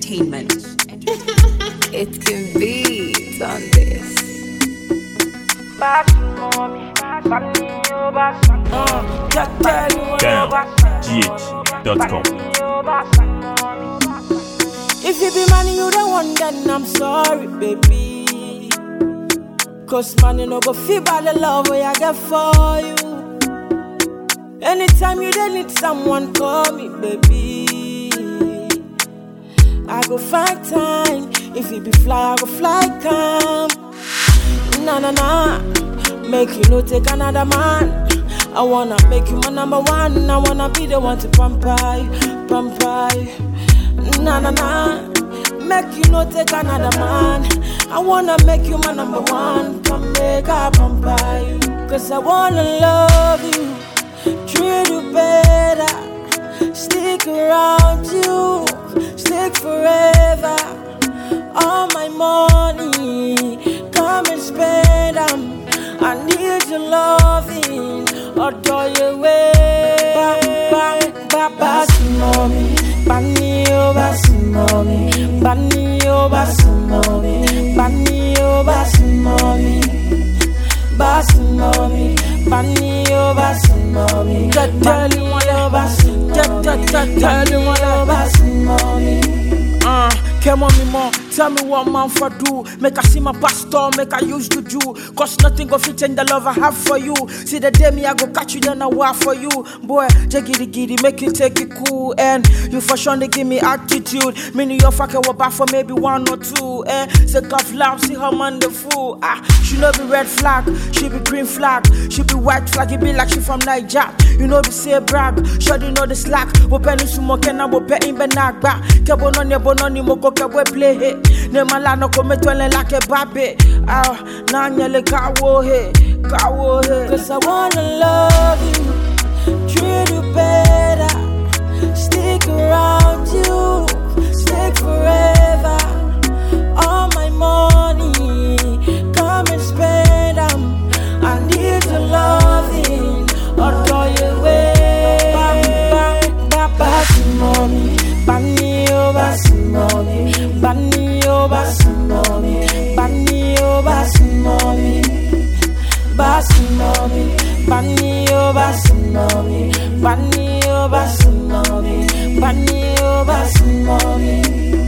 Entertainment. It can be on this. GH.com. If you be money, you the one, then I'm sorry, baby. Cause money no go feel by the love way I get for you. Anytime you dey need someone, call me, baby. I go find time. If you be fly, I go fly come. Nah, nah, nah. Make you no take another man. I wanna make you my number one. I wanna be the one to pamper you, pamper you. Nah, nah, nah. Make you no take another man. I wanna make you my number one. Come make I pamper you. Cause I wanna love you, treat you better. Stick around you, stick forever. All my money, come and spend 'em. I need your loving, adore your way. Ba, ba, ba, basimami, bani o basimami, bani o basimami, bani o basimami, basimami, bani o basimami, bani o basimami, bani o basimami. Uh, come on me more, tell me what man for do. Make I see my pastor, make I use to do. Cause nothing go fit change the love I have for you. See the day me I go catch you, then I war for you. Boy, jaggy giddy, make you take it cool. And you for sure they give me attitude. Meaning your fucking will back for maybe one or two. Eh, sick of love, see her man the fool. Ah, she no be red flag, she be green flag, she be white flag, it be like she from Niger. You know be say brag, sure you know the slack. Wo penny sumo kena wo pe in benagba. Kebo no ne bono ni moko kebo play he. Ne malano kome twele like a babe. Ah, na nyele kawo he, kawo he. Cause I wanna love you, treat you better, stick around you, stick forever. All my money, come and spend 'em. I need your loving, adore your way. Ba, ba, ba, basimami, bani o basimami, bani o basimami, bani o basimami, basimami, bani o basimami, bani o basimami, bani o basimami.